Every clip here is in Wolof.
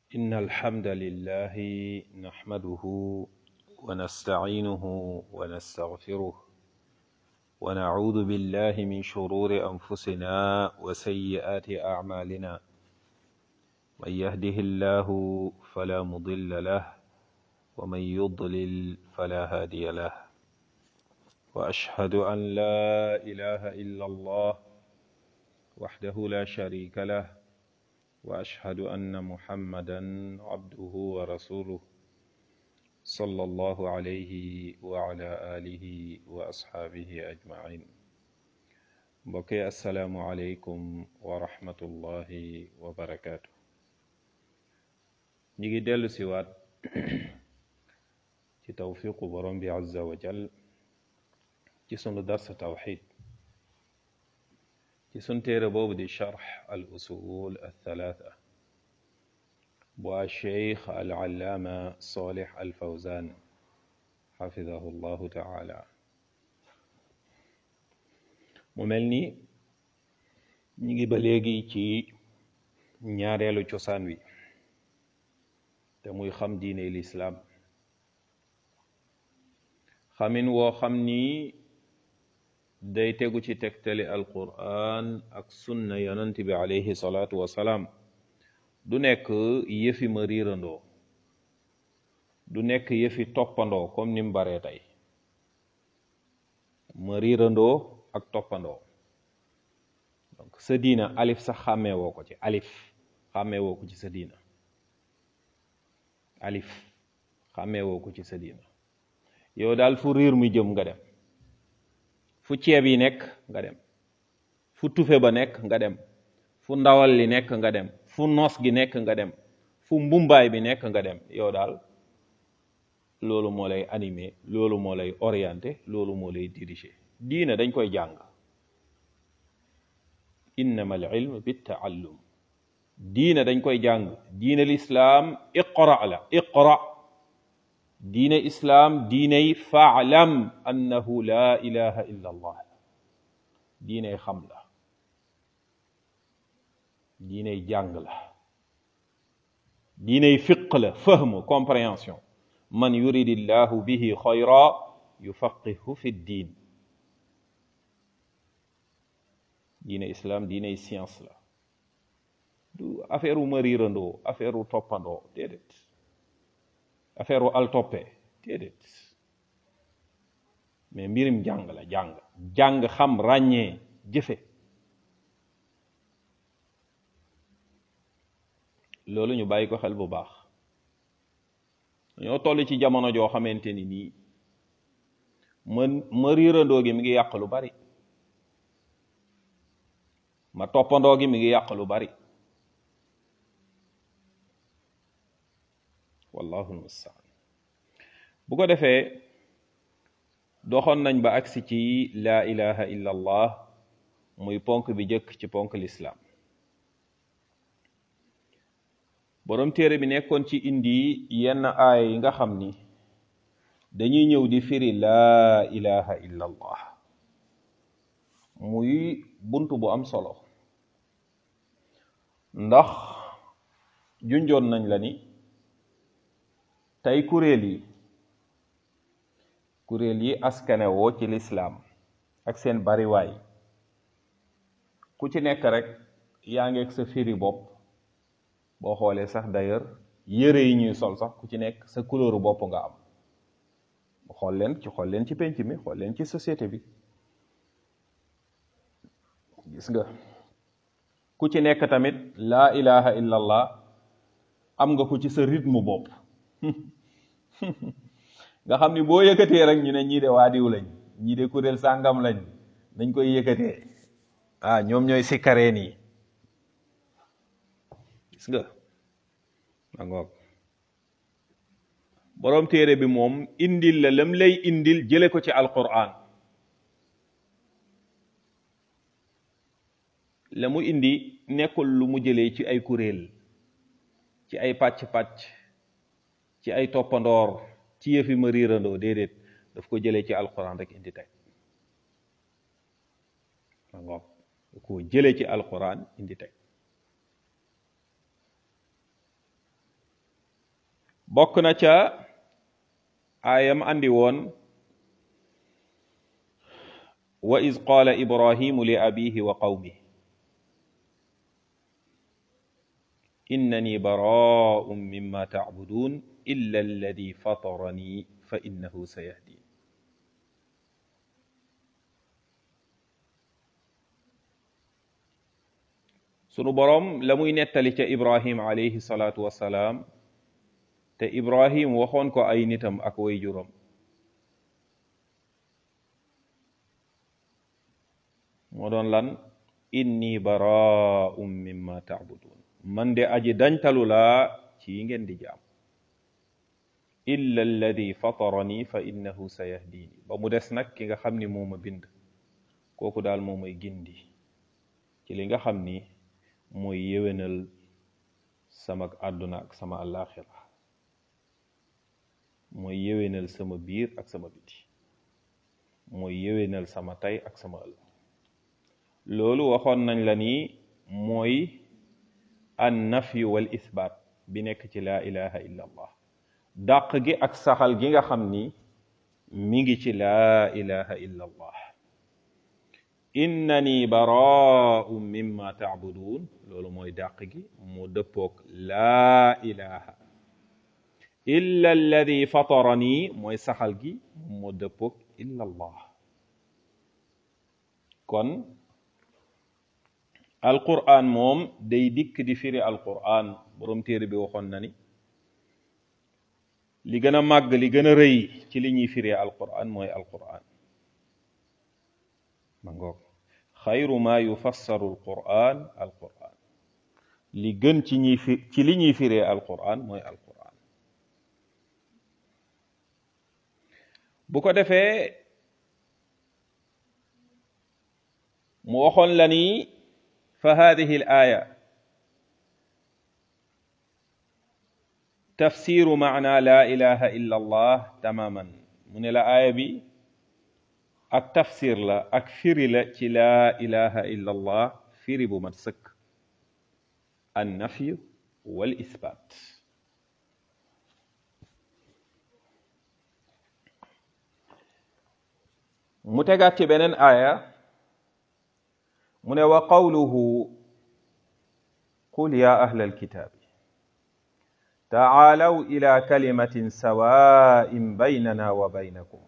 إن الحمد لله نحمده ونستعينه ونستغفره ونعوذ بالله من شرور أنفسنا وسيئات أعمالنا من يهده الله فلا مضل له ومن يضلل فلا هادي له وأشهد أن لا إله إلا الله وحده لا شريك له واشهد ان محمدا عبده ورسوله صلى الله عليه وعلى اله واصحابه اجمعين بقي السلام عليكم ورحمه الله وبركاته نيجي دلو سيوات ci tawfiqu borom bi azza wa jal ci sunu dars tawxid ci sun téere boobu di charx al usul althalatha bu alcheikh alallaama solih alfawzan xafidahu llahu taala mu mel ni ñi ngi ba léegi ci ñaareelu cosaan wi te muy xam diine lislaam xamin woo xam ni day tegu ci tegtali alquran ak sunna yonent bi alayhi salaatu wasalaam du nekk yëfi ma riirandoo du nekk yëfi toppandoo comme ni mu baree tey ma riirandoo ak toppandoo donc sa diina alif sax xàmmee woo ko ci alif xàmmee woo ko ci sa diina alif xàmmee woo ko ci sa diina yow daal fu riir mu jëm nga dem fu ceeb yi nekk nga dem fu tufe ba nekk nga dem fu ndawal li nekk nga dem fu noos gi nekk nga dem fu mbumbaay bi nekk nga dem yow daal loolu moo lay animé loolu moo lay orienté loolu moo lay dirigé diina dañ koy jàng innama al ilm bi taallum diina dañ koy jàng diina lislaam iqra la iqra diine islaam diiney faalam annahu la ilaha illa allah diiney xam la diiney jàng la diiney fiq la fahm compréhension man yuridi llahu bihi xayra yufaqihu fi ddin diine islaam diiney science la du affaire u ma riirandoo affaire u toppandoo déedéet affaire u al toppe déedéet mais mbirim jàng la jàng jàng xam ràññee jëfe loolu ñu bàyyi ko xel bu baax ñoo toll ci jamono joo xamante ni nii ma ma riirandoo gi mi ngi yàq lu bari ma toppandoo gi mi ngi yàq lu bari wallahu almustaan bu ko defee doxoon nañ ba agsi ci laa ilaha illa allah muy ponk bi jëkk ci ponk lislaam boroom téere bi nekkoon ci indi yenn aaya yi nga xam ni dañuy ñëw di firi laa ilaha illa allah muy bunt bu am solo ndax junjoon nañ la ni tey kuréel yi kuréel yi askane woo ci lislaam ak seen bariwaay ku ci nekk rek yaa ngi ak sa firi bopp boo xoolee sax d'ailleurs yëre yi ñuy sol sax ku ci nekk sa couleur bopp nga am xool leen ci xool leen ci penc mi xool leen ci société bi gis nga ku ci nekk tamit laa ilaha illa allah am nga ko ci sa rythme bopp nga xam ni boo yëkkatee rek ñu ne ñii de waadiw lañ ñii de kuréel sàngam lañ dañ koy yëkkatee ah ñoom ñooy sikkareen yi gis nga ma ngoog boroom téere bi moom indil la lam lay indil jële ko ci alquran la mu indi nekkul lu mu jëlee ci ay kuréel ci ay pàcc-pàcc ci ay toppandoor ci yëfi ma riirandoo déedéet daf ko jëlee ci alquran rek indi teg ma ngoog daf ko jëlee ci alquran indi teg bokk na ca aayam andi woon wa iz qaala ibrahimu li abihi wa qawmi innani baraa'un mimma ta'budun illa alladi fatarani fa innahu sayahdin sunu boroom la muy nettali ca ibrahim alayhi salaatu wassalaam te ibrahim waxoon ko ay nitam ak way juram moo doon lan inni baraa'un mimma ta'budun man de aji dañtalu laa ci yi ngeen di jaam illa alladi fatarani fa innahu sayahdini ba mu des nag ki nga xam ni moo ma bind kooku daal moo may gindi ci li nga xam ni mooy yéwénal sama àdduna ak sama àllaaxira mooy yéwénal sama biir ak sama biti mooy yéwénal sama tey ak sama ëllëg loolu waxoon nañ la ni mooy an nafyu wal isbaat bi nekk ci laa ilaha illa allah dàq gi ak saxal gi nga xam ni mi ngi ci laa ilaha illa allah innani baraa'un mimma ta'budun loolu mooy dàq gi mu dëppoog laa ilaha illa alladi fatarani mooy saxal gi mu dëppoog illa allah kon alquran moom day dikk di firi alquran borom téere bi waxoon na ni li gën a màgg li gën a rëy ci li ñuy firi alquran mooy alquran ma ngoog xayru ma yufassaru alquran alquran li gën ci ñuy fi ci li ñuy firee alquran mooy alquran bu ko defee mu waxoon la ni fa hadihi al aya tafsiru maana la ilaha illa allah tamaman mu ne la aaya bi ak tafsir la ak firi la ci laa ilaha illa allah firi bu mat sëkk an nafyu wal isbaat mu tegaat ci beneen aaya mu ne wa qawluhu qul ya ahla alkitaabi taalaw ila kalimatin sawaa'in baynana wa baynakum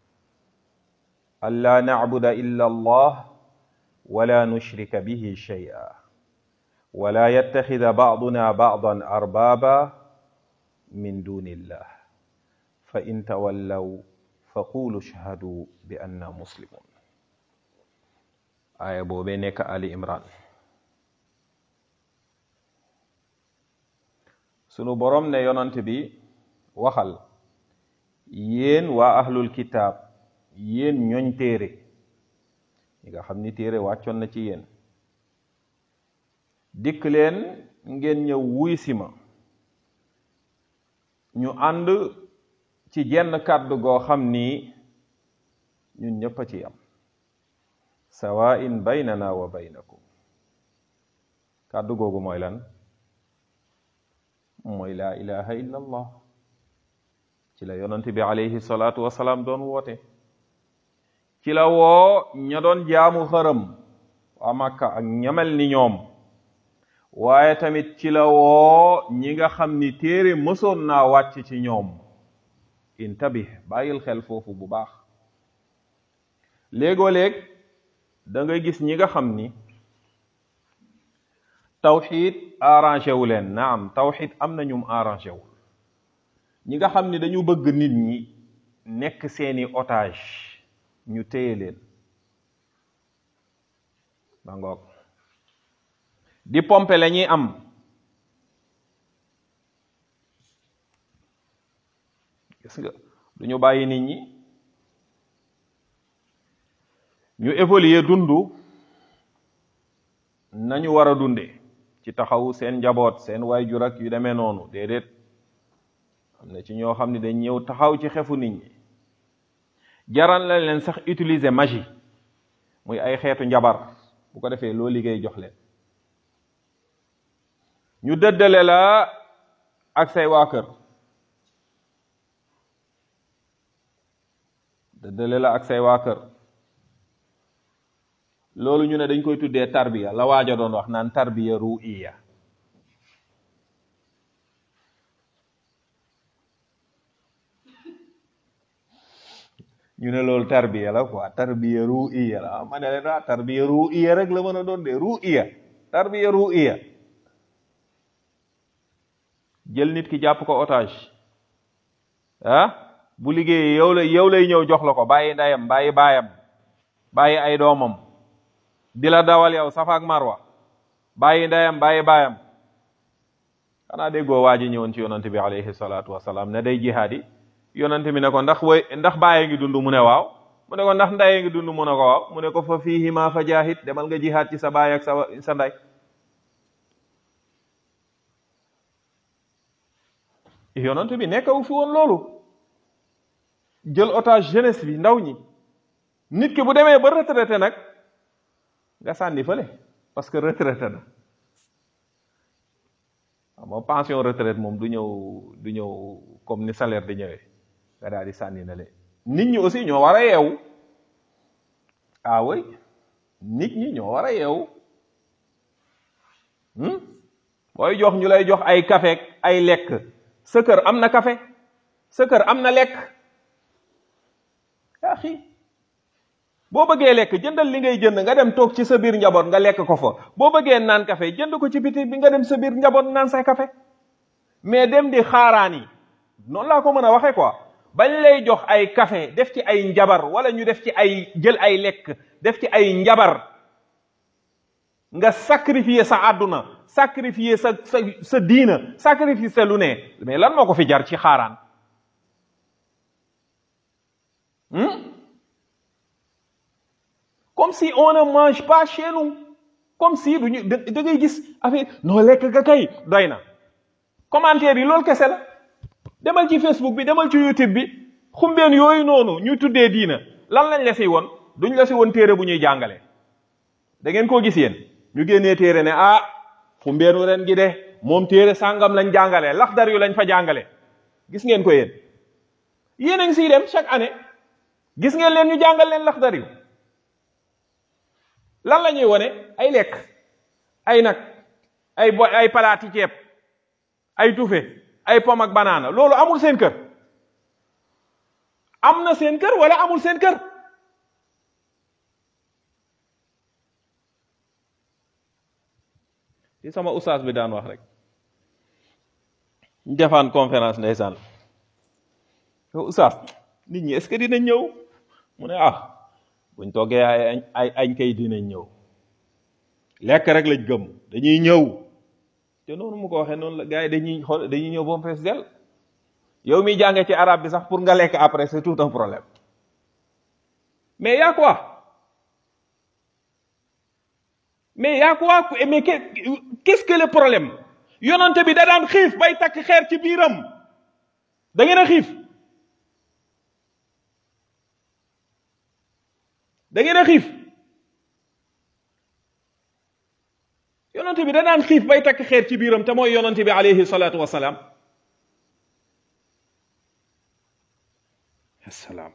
ألا نعبد إلا الله ولا نشرك به شيئا ولا يتخذ بعضنا بعضا أربابا من دون الله فإن تولوا فقولوا اشهدوا بأننا مسلمون آية بوبينك آل إمران sunu borom ne yonant bi waxal yéen waa ahlul kitaab yéen ñooñ téere ñi nga xam ni téere wàccoon na ci yéen dikk leen ngeen ñëw wuy si ma ñu ànd ci jenn kàddu goo xam ni ñun ñëpp a ci am sawaa'in baynana wa baynakum kàddu googu mooy lan mooy laa ilaha illa allah ci la yonent bi alayhi salaatu wasalaam doon woote ci la woo ña doon jaamu xërëm waa Makka ak ñamel ni ñoom waaye tamit ci la woo ñi nga xam ni téere mësoon naa wàcc ci ñoom intabih bàyyil xel foofu bu baax léegoo-léeg da ngay gis ñi nga xam ni tawxid arrangé wu leen naam tawxid am na ñum arrangé wul ñi nga xam ni dañu bëgg nit ñi nekk seeni otage ñu téye leen ba ngoog di pompe la ñuy am gis nga du ñu bàyyi nit ñi ñu évoluer dundu nañu war a dunde ci taxawu seen njaboot seen waajur ak yu demee noonu déedéet am na ci ñoo xam ne dañ ñëw taxaw ci xefu nit ñi jaral la leen sax utiliser magie muy ay xeetu njabar bu ko defee loo liggéey jox leen ñu dëddale la ak say waa kër dëddale la ak say waa kër loolu ñu ne dañ koy tuddee tarbiya la waaja doon wax naan tarbiya ru'iya ñu ne loolu tarbiya la quoi tarbiya ru'iya la ah ma ne leen ah tarbiya ru'iya rek la mën a doon de ru'iya tarbiya ru'iya jël nit ki jàpp ko otage ah bu liggéeyee yow la yow lay ñëw jox la ko bàyyi ndeyam bàyyi baayam bàyyi ay doomam di la dawal yow safa ak marwa bàyyi ndeyam bàyyi baayam xanaa déggoo waa ji ñëwoon ci yonante bi alayhi salaatu wasalaam ne day jihaadi yonante bi ne ko ndax way ndax bàyyi ngi dund mu ne waaw mu ne ko ndax ndayee ngi dund mu ne ko waaw mu ne ko fa fiihima fa jaahid demal nga jihaad ci sa baay ak sa sa nday yonante bi nekkawu fi woon loolu jël otage jeunesse bi ndaw ñi nit ki bu demee ba retraité nag nga sànni fële parce que retraité na waaw moom pension retraite moom du ñëw du ñëw comme ni salaire di ñëwee nga daal di sànni na le nit ñi aussi ñoo war a yeewu ah oui nit ñi ñoo war a yeewu booy jox ñu lay jox ay café ay lekk sa kër am na café sa kër am na lekk yaa xii boo bëggee lekk jëndal li ngay jënd nga dem toog ci sa biir njaboot nga lekk ko fa boo bëggee naan café jënd ko ci biti bi nga dem sa biir njaboot naan say café mais dem di xaaraan yi noonu laa ko mën a waxee quoi bañ lay jox ay café def ci ay njabar wala ñu def ci ay jël ay lekk def ci ay njabar nga sacrifier sa àdduna sacrifier sa sa sa diina sacrifier sa lu ne mais lan moo ko fi jar ci xaaraan comme si on ne mange pas chez nous comme si duñu da ngay gis affaire noo lekk nga kay doy na commentaire yi loolu kese la demal ci Facebook bi demal ci YouTube bi xumbeen yooyu noonu ñu tuddee diina lan lañ la si woon duñ la si woon téere bu ñuy jàngale da ngeen koo gis yéen ñu génnee téere ne ah xumbeenu ren gi de moom téere sàngam lañ jàngale laxdar yu lañ fa jàngale gis ngeen ko yéen yéen a ngi siy dem chaque année gis ngeen leen ñu jàngal leen laxdar yu lan la ñuy wone ay lekk ay nag ay bo ay palaati ceeb ay tufe ay pom ak banaana loolu amul seen kër am na seen kër wala amul seen kër ci sama ustaas bi daan wax rek ñu defaan conférence ndeysaan yow ustaas nit ñi est-ce que dinañ ñëw mu ne ah buñ toggee ay añ ay añ kay dinañ ñëw lekk rek lañ gëm dañuy ñëw te noonu mu ko waxee noonu la gars yi dañuy xool dañuy ñëw ba mu fees del yow miy jàngee ci arabe bi sax pour nga lekk après c'est tout un problème mais y'a quoi mais y'a quoi mais qu'est-ce que le problème yonante bi da daan xiif bay takk xeer ci biiram da ngeen a xiif da ngeen a xiif yonante bi da daan xiif bay takk xeer ci biiram te mooy yonante bi alayhi salaatu wasalaam assalaam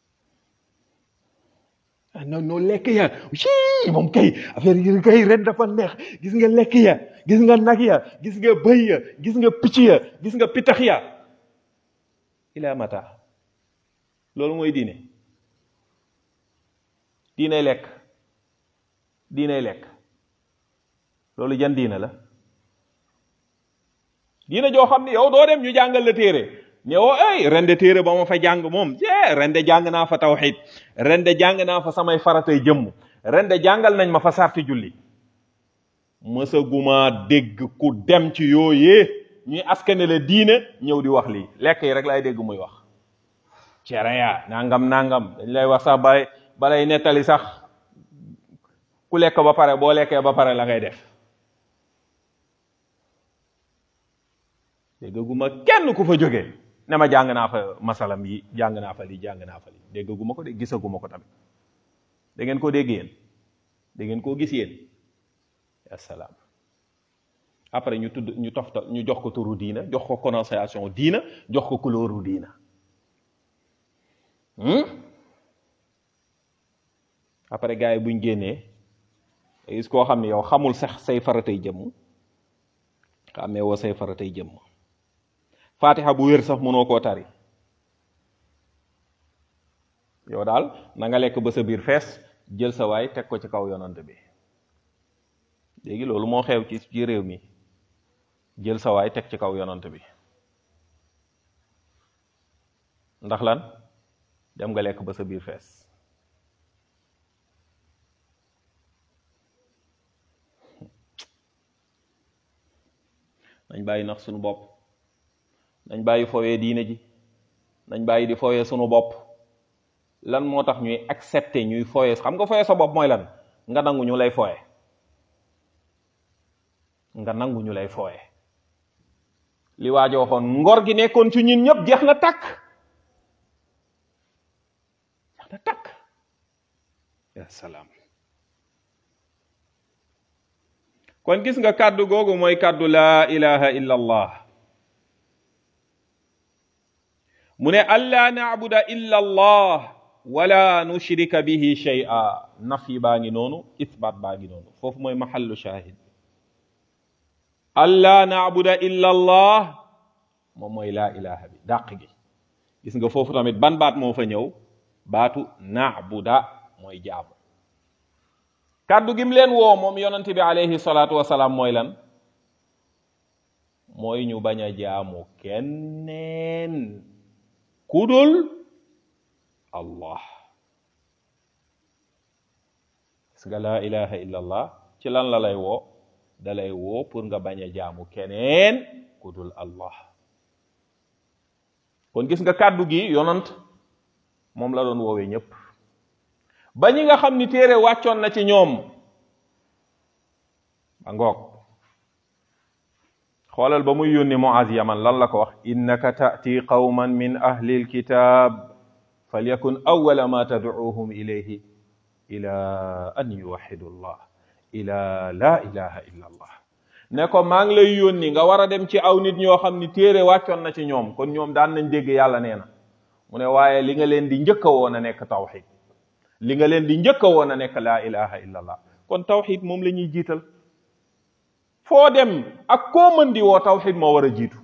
ah non non lekk ya ci moom kay affaire yi kay ren dafa neex gis nga lekk ya gis nga nag ya gis nga bëy ya gis nga picc ya gis nga pitax ya ila mata loolu mooy diine diinay lekk diinay lekk loolu jan diina la diina joo xam ne yow doo dem ñu jàngal la téere ñëwoo ay ren de téere ba ma fa jàng moom jee ren de jàng naa fa tawxid ren de jàng naa fa samay faratay jëmm ren de jàngal nañ ma fa sarti julli mësaguma dégg ku dem ci yooyee ñuy askane la diine ñëw di wax lii lekk yi rek lay dégg muy wax cere ya nangam nangam dañ lay wax sax balay balay nettali sax ku lekk ba pare boo lekkee ba pare la ngay def déggaguma kenn ku fa jógee ne ma jàng naa fa masalam yi jàng naa fa lii jàng naa fa lii déggaguma ko de gisaguma ko tamit da ngeen koo dégg yéen da ngeen koo gis yéen assalaam après ñu tudd ñu tofta ñu jox ko turu diina jox ko connotation diina jox ko couleuru diina après gars yi buñ génnee gis koo xam ne yow xamul sax say faratay jëmm xamee woo say faratay jëmm fatiha bu wér sax mënoo koo tari yow daal na nga lekk ba sa biir fees jël sa waay teg ko ci kaw yonant bi léegi loolu moo xew ci ci réew mi jël sa waay teg ci kaw yonant bi ndax lan dem nga lekk ba sa biir fees nañ bàyyi nax suñu bopp nañ bàyyi fooyee diine ji nañ bàyyi di fooyee suñu bopp lan moo tax ñuy accepter ñuy fooyee xam nga fooyee sa bopp mooy lan nga nangu ñu lay fooye nga nangu ñu lay fooye li waajo waxoon ngor gi nekkoon ci ñun ñëpp jeex na takk jeex na takk ya salaam kon gis nga kàddu googu mooy kàddu laa ilaha illa allah mu ne allaa naabuda illa allah wala nushrika bihi shay'a nafi baa ngi noonu isbaat baa ngi noonu foofu mooy mahallu shahid allaa naabuda illa allah moom mooy laa ilaha bi dàq gi gis nga foofu tamit ban baat moo fa ñëw baatu naabuda mooy jaamu kàddu gim leen woo moom yonent bi alayhi salaatu wasalaam mooy lan mooy ñu bañ a jaamu kenneen kudul allah gis nga laa ilaha illa allah ci lan la lay woo da lay woo pour nga bañ a jaamu keneen kudul allah kon gis nga kàddu gi yonant moom la doon woowee ñépp ba ñi nga xam ni téere wàccoon na ci ñoom ba ngoog xoolal ba muy yónni Muaz Yaman lan la ko wax innaka ta'ti qawman min ahli alkitab falyakun awwala ma tad'uuhum ilayhi ila an yuwaxidu allah ila la ilaha illa allah ne ko maa ngi lay yónni nga war a dem ci aw nit ñoo xam ni téere wàccoon na ci ñoom kon ñoom daan nañ dégg yàlla nee na mu ne waaye li nga leen di njëkk a woon a nekk tawxid li nga leen di njëkk a woon a nekk laa ilaha illa allah kon tawxid moom la ñuy jiital foo dem ak koo mën di woo tawxid moo war a jiitu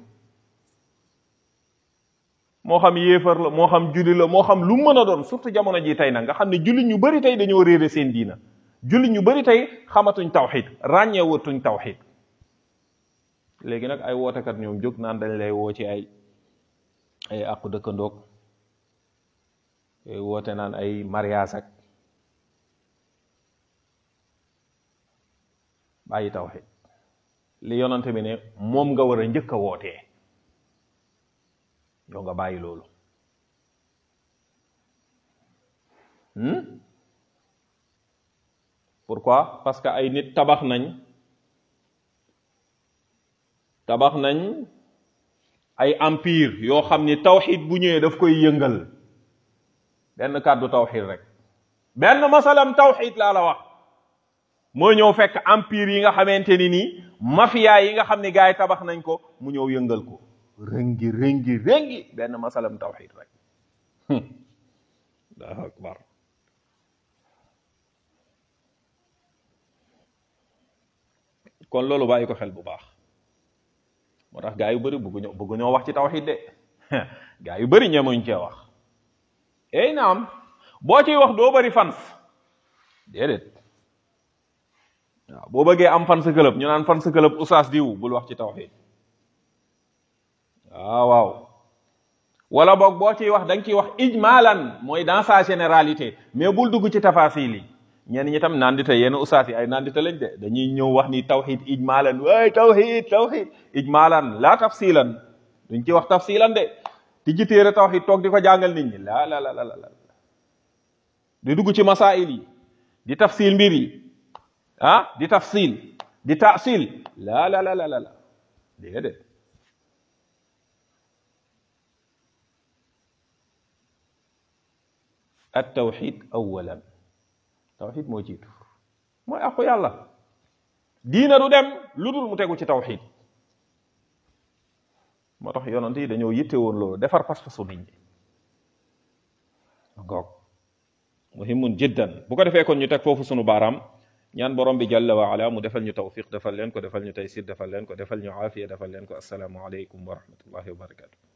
moo xam yéefar la moo xam julli la moo xam lu mën a doon surtout jamono ji tey nag nga xam ne jullit ñu bari tey dañoo réere seen diina jullit ñu bari tey xamatuñ tawxid ràññeewatuñ tawxid léegi nag ay wootekat ñoom jóg naan dañ lay woo ci ay ay àqu dëkkandoog yooyu woote naan ay mariage ak bàyyi tawxid li yonante bi ne moom nga war a njëkk a wootee yow nga bàyyi loolu pourquoi parce que ay nit tabax nañ tabax nañ ay empire yoo xam ni tawxid bu ñëwee daf koy yëngal benn kàddu tawxid rek benn masalam tawxid laa la wax moo ñëw fekk empire yi nga xamante ni nii mafia yi nga xam ni gars yi tabax nañ ko mu ñëw yëngal ko rëngi rëngi rëngi benn masalam tawxid rek allahu akbar kon loolu bàyyi ko xel bu baax moo tax gaa yu bëri bëgguñoo bëgguñoo wax ci tawxid de gaa yu bëri ñemuñ cee wax ey naam boo ciy wax doo bëri fans déedéet waaw boo bëggee am fan sa club ñu naan fan sa club oustaz diw bul wax ci tawxid waaw waaw wala boog boo ciy wax da nga ciy wax ijmalan mooy dans sa généralité mais bul dugg ci tafasil yi ñenn ñi tam nandita yenn ustaas yi ay nandita lañ de dañuy ñëw wax ni tawxid ijmalan waay tawxid tawxid ijmalan la tafsilan duñ ci wax tafsilan de ti ji téere tawxid toog di ko jàngal nit ñi la la la la la di dugg ci masail yi di tafsil mbir yi ah di tafsil di taasil la la la la la la déedéet at tawxid awalan tawxid moo jiitu mooy aqu yàlla diina du dem lu dul mu tegu ci tawxid moo tax yonent yi dañoo yitte woon loolu defar pas-pasu nit ñi ngoog muhimun jiddan bu ko defee kon ñu teg foofu sunu baaraam ñaan borom bi jalla wa ala mu defal ñu tawfiq defal leen ko defal ñu taysir defal leen ko defal ñu aafiya defal leen ko assalaamu aleykum wa rahmatullahi wa barakatu